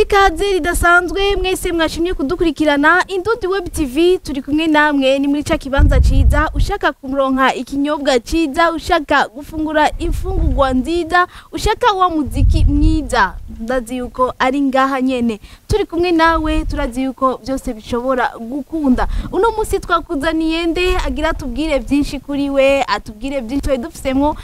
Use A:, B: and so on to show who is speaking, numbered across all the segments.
A: ikaze ridasanzwe mwese mwashimye kudukurikirana Indundi Web TV turi kumwe namwe ni muri ca kibanza ciza ushaka kuronka ikinyobwa ciza ushaka gufungura imfungurwa nziza ushaka wa muziki mwiza ndazi yuko ari ngaha nyene turi kumwe nawe turazi yuko byose bishobora gukunda uno musi twakuzaniye nde agira tubwire byinshi kuri we atubwire byinshi twari dufisemwo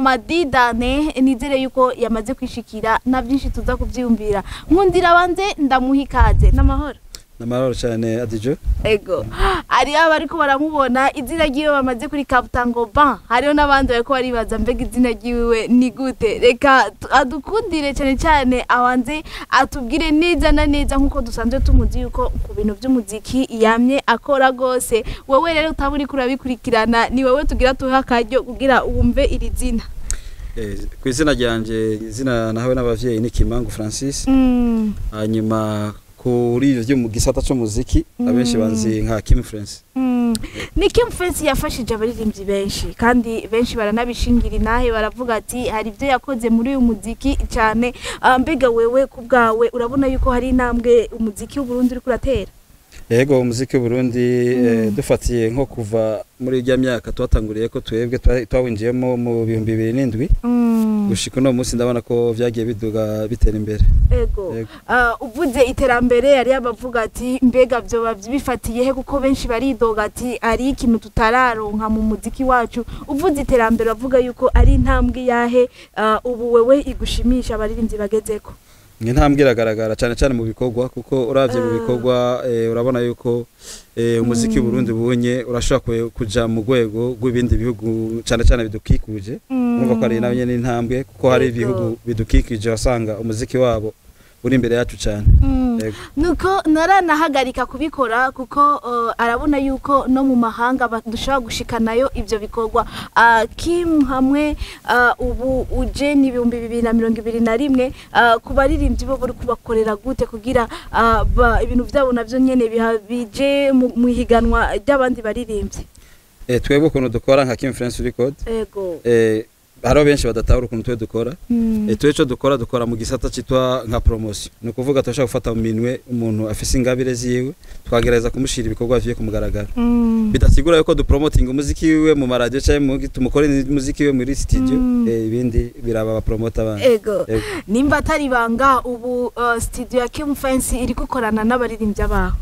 A: amadidane nizere yuko yamaze kwishikira na byinshi tuza kuvyiyumvira nkundira banze ndamuha ikaze n'amahoro
B: namahoro cyane adijo
A: ego hariho abariko baramubona izina ryiwe bamaze kuri kabutango ban hariho n'abandi bariko baribaza mbega izina ryiwe ni gute reka tu- adukundire cyane cyane abanze atubwire neza na neza nk'uko dusanzwe tumuzi yuko ku bintu by'umuziki yamye akora rwose wowe rero utaba uriko urabikurikirana ni wowe tugira tuhe akaryo kugira wumve iri zina
B: Eh, ku izina ryanje izina nahawe n'abavyeyi ni Kimangu Francis
A: Mm,
B: hanyuma kuri ivyo vyo mu gisata c'umuziki abenshi banzi nka Kim France
A: mm. ni Kim Face yafashije abaririmbyi benshi kandi benshi baranabishingira inahe baravuga ati hari ibyo yakoze muri uyu muziki cyane Ah, mbega wewe ku bwawe urabona yuko hari intambwe umuziki w'uburundi uriko uratera
B: yego umuziki w'Uburundi eh, dufatiye nko kuva muri irya myaka twatanguriye ko twebwe twa- twawinjiyemo mu bihumbi bibiri n'indwi gushika uno munsi ndabona ko vyagiye biduga bitera imbere
A: ego
B: Yego.
A: Ah, uvuze iterambere yari abavuga ati mbega byoba bifatiye he kuko benshi baridoga ati ari ikintu tutararonka mu muziki wacu uvuze iterambere bavuga yuko ari intambwe yahe ah, ubu wewe igushimisha abaririmbyi bagezeko
B: ni intambwe iragaragara cyane cyane mu bikorwa kuko uravye mu
A: Ah.
B: bikorwa eh, urabona yuko eh, umuziki
A: Mm.
B: w'Uburundi bunye urashobora kwe- kuja mu rwego rw'ibindi bihugu cyane cyane bidukikuje urumva ko ari nayo nyene intambwe kuko hari
A: Yego.
B: ibihugu bidukikije wasanga umuziki wabo uri imbere yacu cyane
A: Mm.
B: Yego.
A: nuko naranahagarika kubikora kuko uh, arabona yuko no mu mahanga ba- dushobora gushikanayo ivyo bikorwa uh, kim hamwe uh, ubu uje ni ibihumbi bibiri na mirongo ibiri na rimwe uh, ku baririmbyi bo bari kubakorera gute kugira uh, ba, ibintu vyabo navyo nyene biha- bije mu mu ihiganwa ry'abandi baririmbyi
B: eh, twebwe ukuntu dukora nka Kim France Record
A: ego
B: eh, hariho benshi badatahura ukuntu twe dukora
A: Mm.
B: eh, twe ico dukora dukora mu gisata citwa nka promotion ni ukuvuga turashobora gufata mu minwe umuntu afise ingabire ziwe twagerageza kumushira ibikorwa viye ku mugaragaro
A: Mm.
B: bidasigura yuko dupromoting umuziki wiwe mu maradiyo cyangwa mu- tumukore umuziki wiwe muri studio
A: Mm.
B: eh, ibindi biraba abapromota abandi
A: ego
B: Ego.
A: nimba atari ibanga ubu uh, studio ya Kim Fancy iri gukorana n'abaririmbyi abaho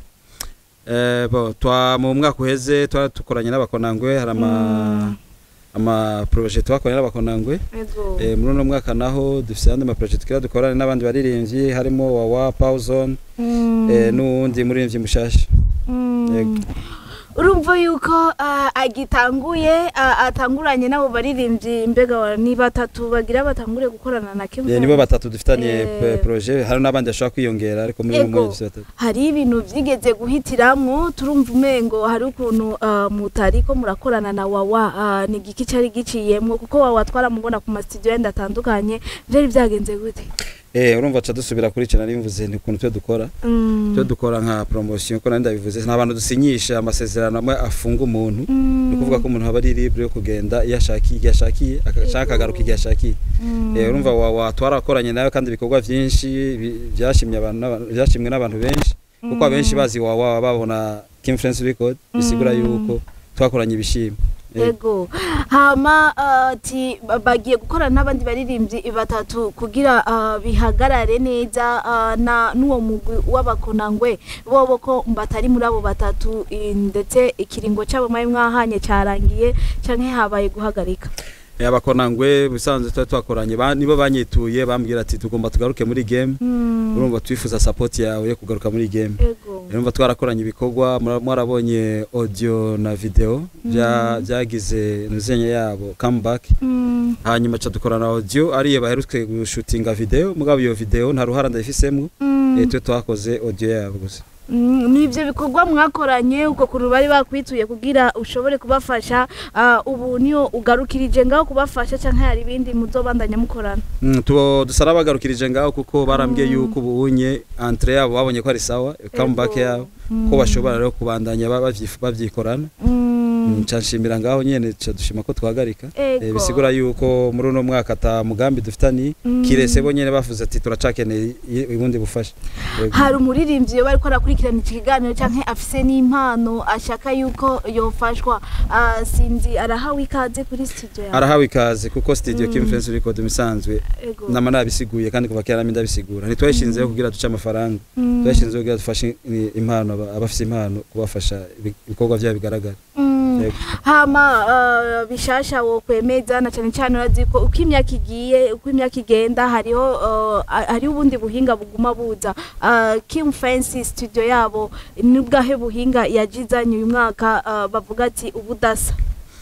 B: Eh, bo twa mu mwaka uheze twari dukoranye n'abakonangwe hari ama
A: Mm.
B: ama projet twakoranye n'abakonangwe
A: ego
B: eh, muri uno mwaka naho dufise andi ma projet tukira dukorane n'abandi baririmbyi harimo wawa Pawzone
A: Mm.
B: eh, n'uwundi muririmbyi mushasha
A: Mm.
B: Yego.
A: urumva yuko ah, agitanguye ah, atanguranye n'abo baririmbyi mbega wa- ni batatu bagira batangure gukorana na Kim
B: eh, nibo batatu dufitanye
A: Eh.
B: eh, projet hari n'abandi bashobora kwiyongera ariko muri uno
A: Yego.
B: mwanya dufise batatu
A: hari ibintu vyigeze guhitiramwo turumva umengo hari ukuntu ah, mutariko murakorana na wawa ah, ni igiki cari giciyemwo kuko wawa twaramubona ku mastudio yenda atandukanye vyari vyagenze gute
B: eh urumva ca dusubira kuri cyo nari mvuze ni ukuntu twe dukora
A: Mm.
B: twe dukora nka promotion ko nari ndabivuze nta bantu dusinyisha amasezerano amwe afunga umuntu
A: Mm.
B: ni ukuvuga ko umuntu aba ari libre yo kugenda iyo ashakiye igihe ashakiye agashaka akagaruka igihe ashakiye
A: Mm.
B: Eh, urumva wa wa twarakoranye nawe kandi ibikorwa byinshi bi- byashimye abantu n'abantu- byashimwe n'abantu benshi kuko abenshi bazi wa wa babona Kim France Record bisigura
A: Mm.
B: yuko twakoranye ibishimwe Eh,
A: ego hama ah, ati ba- bagiye gukorana n'abandi baririmbyi batatu kugira ah, bihagarare neza ah, na n'uwo mugwi w'abakonangwe bobo ko batari muri abo batatu eh, ndetse ikiringo cyabo mwari mwahanye cyarangiye canke habaye guhagarika
B: eh, abakonangwe bisanzwe twari twakoranye ba- nibo banyituye bambwira ati tugomba tugaruke muri game
A: Mm,
B: urumva twifuza support yawe yo kugaruka muri game
A: ego
B: urumva twarakoranye ibikorwa mura- mwarabonye audio na video bya byagize nuzenye yabo comeback
A: Mm,
B: hanyuma ca dukorana audio ariyo baherutse gushutinga video mugabo iyo video nta ruhara ndayifisemo
A: mm,
B: eh, twe twakoze audio yabo gusa
A: mm, ni ivyo bikorwa mwakoranye uko kuntu bari bakwituye kugira ushobore kubafasha ah, ubu niyo ugarukirije ngaho kubafasha canke hari ibindi muzobandanya mukorana
B: Mm, tubo dusara bagarukirije ngaho kuko barambwiye yuko ubunye entre yabo babonye ko ari sawa comeback
A: Ego.
B: yabo
A: Mm.
B: ko bashobora rero kubandanya ba- bavyi- bavyikorana
A: Mm.
B: nca nshimira ngaho nyene ca dushima ko twahagarika
A: Ego.
B: Eh, bisigura yuko muri uno mwaka ata mugambi dufitani
A: Mm.
B: kirese bo nyene bavuze ati turacakeneye i- ubundi bufasha Yego.
A: hari umuririmbyi iyo bariko arakurikirana iki kiganiro canke afise n'impano ashaka yuko yofashwa Ah, sinzi arahawe ikaze kuri studio yawe
B: arahawe ikaze kuko studio
A: Mm.
B: Kim Influence Record misanzwe
A: Ego.
B: nama nabisiguye kandi kuva kera nami ndabisigura ntitwayishinzeho kugira duce amafaranga
A: Mm.
B: twayishinzeho kugira dufashe i- impano aba- abafise impano kubafasha ibi- ibikorwa vyabo bigaragara
A: Mm.
B: Yego.
A: hama uh, bishasha wo kwemeza na cyane cyane urazi ko uko imyaka igiye uko imyaka igenda hariho uh, hariho ubundi buhinga buguma buza uh, Kim Fancy studio yabo nubwahe buhinga yajizanye uyu mwaka uh, bavuga ati ubudasa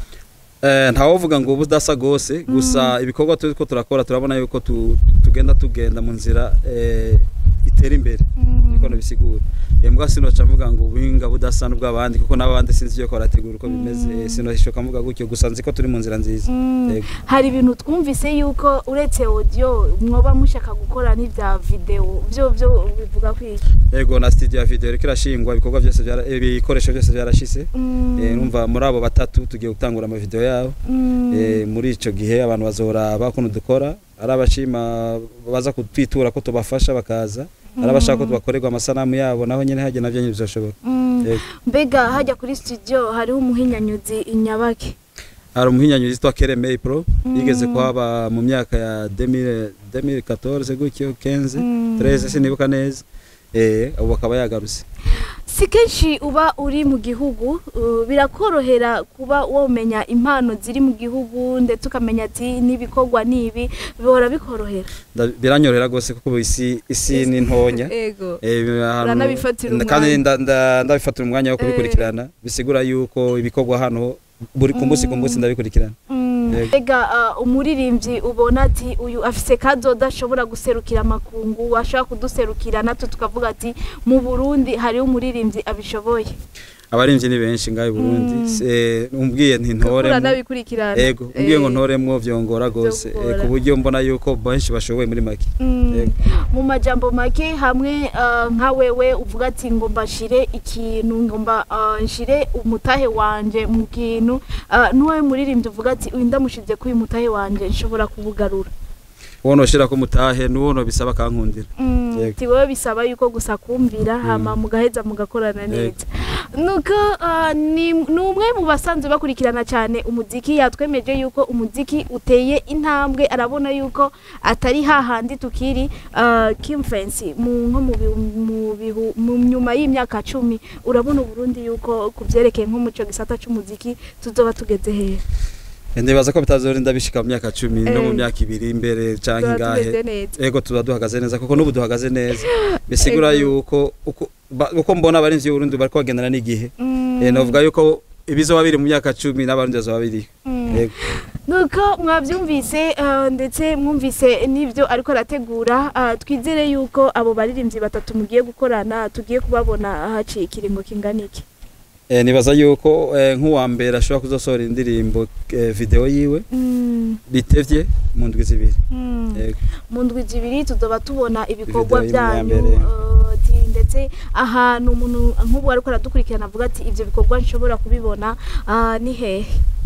B: Eh, ntawovuga ngo ubudasa gose gusa ibikorwa turiko turakora turabona yuko tu- tugenda tugenda mu nzira eh, itera imbere niko nabisigura eh, mbwa sinoca mvuga ngo ubuhinga budasa n'ubw'abandi kuko n'abandi sinzi yuko barategura uko bimeze eh, sinoshoka mvuga gutyo gusa nzi ko turi mu nzira nziza
A: Mm.
B: Yego.
A: hari ibintu twumvise yuko uretse audio mwoba mushaka gukora n'ibya video byo byo bivuga kwiki
B: yego na studio ya video iriko irashingwa ibikorwa byose byara- eh, ibikoresho byose byarashise eh, numva muri abo batatu tugiye gutangura amavideo yabo eh, muri ico gihe abantu bazoraba ukuntu dukora ari abashima baza kutwitura ko tubafasha bakaza ari abashaka ko tubakorerwa amasanamu yabo naho nyene hajya navyo nyene bizoshoboka Yego.
A: mbega hajya kuri studio hariho umuhinyanyuzi inyabake
B: hari umuhinyanyuzi yitwa Keremey Pro yigeze kuhaba mu myaka ya 2000 2014 gutyo 15
A: Mm.
B: 13 sinibuka neza eh ubu akaba yagarutse
A: si kenshi uba uri mu gihugu uh, birakorohera kuba womenya impano ziri mu gihugu ndetse ukamenya ati n'ibikorwa n'ibi bihora bikorohera
B: Nda- biranyorera gose kuko ubu isi isi ni ntonya
A: ego
B: Eh, ahantu-
A: Uranabifatira umwanya.
B: kandi nda- nda- ndabifatira umwanya wo kubikurikirana bisigura yuko ibikorwa hano buri ku munsi ku munsi ndabikurikirana Yego.
A: mbega uh, umuririmbyi ubona ati uyu afise kazoda ashobora guserukira amakungu ashobora kuduserukira natwe tukavuga ati mu burundi hariho umuririmbyi abishoboye
B: abarimvyi ni benshi ngaho i Burundi
A: Mm.
B: Se- umbwiye nti ntoremwo
A: uranabikurikirana
B: ego umbwiye ngo
A: Eh.
B: ntoremwo vyongora gose
A: Vyongora.
B: Eh, ku buryo mbona yuko benshi bashoboye muri make
A: Mm.
B: Yego.
A: mu majambo make hamwe uh, nka wewe uvuga ati ngomba nshire ikintu ngomba uh, nshire umutahe wanje mu kintu uh, n'uwawe muririmbyi uvuga ati uyu ndamushize kuri uyu mutahe wanje nshobora kubugarura
B: uwo noshirako mutahe n'uwo nobisaba akankundira
A: Mm,
B: Yego.
A: ati wowe bisaba yuko gusa kumvira hama mugaheza mugakorana neza nuko uh, ni ni umwe mu basanzwe bakurikirana cyane umuziki yatwemeje yuko umuziki uteye intambwe arabona yuko atari hahandi tukiri uh, Kim Fancy mu nko mu bihu- mu bihu- mu nyuma y'imyaka cumi urabona Burundi yuko kuvyerekeye nko muco gisata c'umuziki tuzoba tugeze hehe
B: ndibaza ko bitazorinda bishika mu myaka cumi no mu
A: Eh.
B: myaka ibiri imbere canke
A: tuzoba
B: ingahe
A: tugeze neza
B: ego tuba duhagaze neza kuko n'ubu duhagaze neza bisigura
A: Ego.
B: yuko uko ba- uko mbona abarinzi b'Uburundi bariko bagendana n'igihe
A: Mm,
B: Eh, novuga yuko ibizoba biri mu myaka cumi n'abarundi bazoba biriho
A: mm.
B: Yego.
A: nuko mwabyumvise uh, ndetse mwumvise n'ibyo ariko arategura uh, twizere yuko abo baririmbyi batatu mugiye gukorana tugiye kubabona haciye ikiringo kingana iki
B: Eh, nibaza yuko eh, nk'uwa mbere ashobora kuzosohora indirimbo eh, video yiwe
A: Mm,
B: bitevye mu ndwi zibiri
A: mm.
B: Yego.
A: mu ndwi zibiri tuzoba tubona ibikorwa
B: Video imwe ya
A: byanyu
B: mbere.
A: uh, ati- ndetse ahantu umuntu nk'ubu ariko aradukurikirana avuga ati ibyo bikorwa nshobora kubibona uh, ni hehe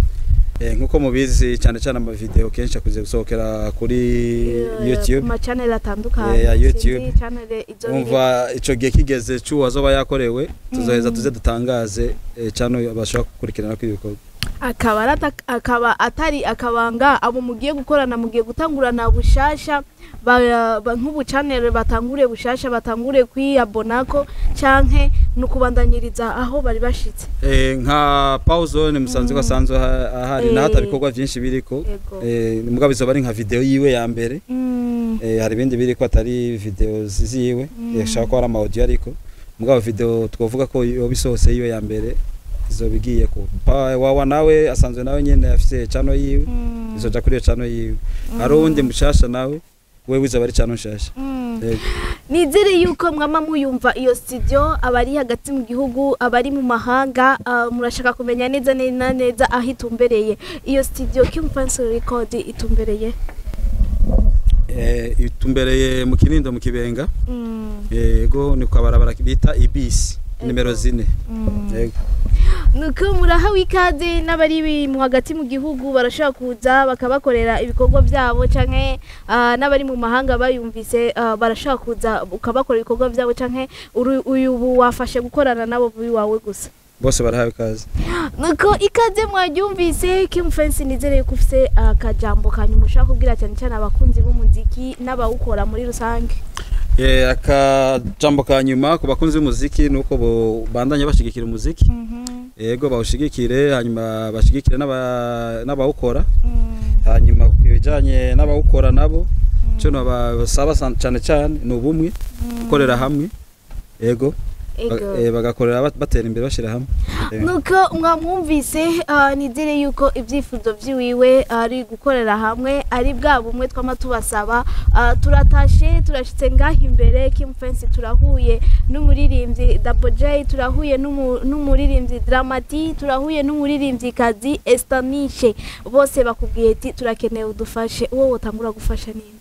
B: Eh, nk'uko mubizi cyane cyane amavideo kenshi akuze gusohokera kuri
A: Uh,
B: youtube
A: ku machanel atandukanye
B: Eh, ya YouTube.
A: Sinzi channel izo biri-
B: umva ico gihe kigeze c'uwo azoba yakorewe tuzoheza tuze dutangaze eh, cano bashobora gukurikirana kuri ibikorwa
A: akaba ari ata- akaba atari akabanga abo mugiye gukorana mugiye gutangurana bushasha ba- ba- nk'ubu channel batangure bushasha batangure kwiyabonako canke ni ukubandanyiriza aho bari bashitse
B: Eh, nka pauzone musanzwe ko asanzwe aha- ahari
A: Eh.
B: naho atari ibikorwa vyinshi biriko
A: Yego.
B: Eh, mugabo izoba ari nka video yiwe ya mbere
A: Mm,
B: Eh, hari ibindi biriko atari video ziziwe
A: Mm.
B: eh, shaka ko ari ama audio ariko mugabo video twovuga ko yoba isohotse yiwe ya mbere izoba igiye ku Pa- wawa nawe asanzwe nawe nyene afise chano yiwe
A: mm,
B: izoja kuri iyo chano yiwe hari uwundi mushasha nawe wewe izoba ari chano nshasha
A: mm.
B: Yego.
A: nizere yuko mwama muyumva iyo studio abari hagati mu gihugu abari mu mahanga ah, murashaka kumenya neza neza neza aho itumbereye iyo studio Kim Fancy Record itumbereye
B: Eh, itumbereye mu kinindo mu kibenga
A: Mm,
B: yego ni kwa barabara bita ibisi nimero zine yego
A: nuko murahawe ikaze n'abari mu hagati mu gihugu barashobora kuza bakabakorera ibikorwa byabo canke ah, n'abari mu mahanga bayumvise ah, barashobora kuza ukabakorera ibikorwa byabo canke uru- uyu ubu wafashe gukorana nabo wawe gusa
B: bose barahawe ikaze
A: nuko ikaze mwaryumvise Kim Fence nizere yuko ufise akajambo kanyuma ushaka kubwira cyane cyane abakunzi b'umuziki n'abawukora muri rusange
B: Eh, akajambo ka nyuma ku bakunzi b'umuziki ni uko bo- bandanya bashigikira umuziki yego bawushigikire hanyuma bashigikire n'aba- n'abawukora hanyuma ku bijyanye n'abawukora nabo cyo nabasaba san- cyane cyane ni ubumwe gukorera hamwe yego ba-
A: Ego.
B: eh, bagakorera bat- batera imbere bashyira hamwe Eh,
A: nuko mwamwumvise ah, nizere yuko ibyifuzo by'iwiwe ari gukorera hamwe ari bwa bumwe twama tubasaba Ah, turatashe turashitse ngaho imbere Kim Fence turahuye n'umuririmbyi Double J turahuye n'umu- n'umuririmbyi Dramati turahuye n'umuririmbyi kazi Estanishe bose bakubwiye ati turakeneye udufashe uwo wotangura gufasha ninde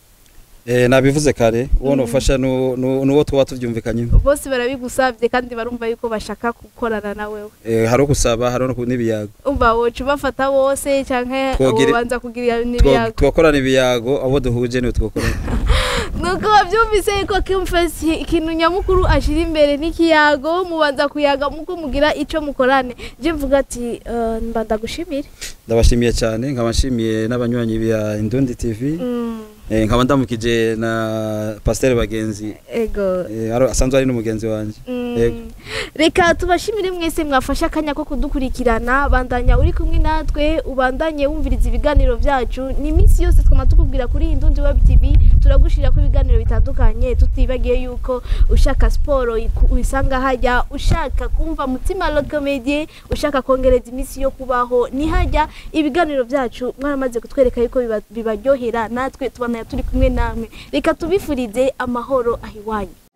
B: eh, nabivuze kare uwo nufasha nu- nu- nuwo tuba tubyumvikanyeho
A: bose barabigusabye kandi barumva yuko bashaka gukorana na wewe
B: Eh, hari gusaba hari no ku- n'ibiyago
A: umva woca ubafata bose canke
B: Twogire-
A: ubanza kugira
B: Two-
A: n'ibiyago
B: twakorana ibiyago abo duhuje niwe twakorana
A: nuko babyumvise yuko Kim Face ikintu nyamukuru ashira imbere n'ikiyago mubanza kuyaga muko mugira ico mukorane je mvuga ati eh, mba ndagushimire
B: ndabashimiye cyane nkaba nshimiye n'abanywanyi bya Indundi TV
A: Mm,
B: eh, nkaba ndamukije na Pasteur Bagenzi
A: ego
B: eh, aro- asanzwe ari n'umugenzi wanjye
A: Mm.
B: Yego.
A: reka tubashimire mwese mwafashe akanya ko kudukurikirana bandanya uri kumwe natwe ubandanye wumviriza ibiganiro byacu ni iminsi yose twama tukubwira kuri Indundi Web TV turagushirira ko ibiganiro bitandukanye tutibagiye yuko ushaka siporo iku- uyisanga hajya ushaka kumva mutima la comedie ushaka kongereza iminsi yo kubaho ni hajya ibiganiro byacu mwaramaze kutwereka yuko biba- bibaryohera natwe tubana turi kumwe namwe reka tubifurize amahoro ahiwanyu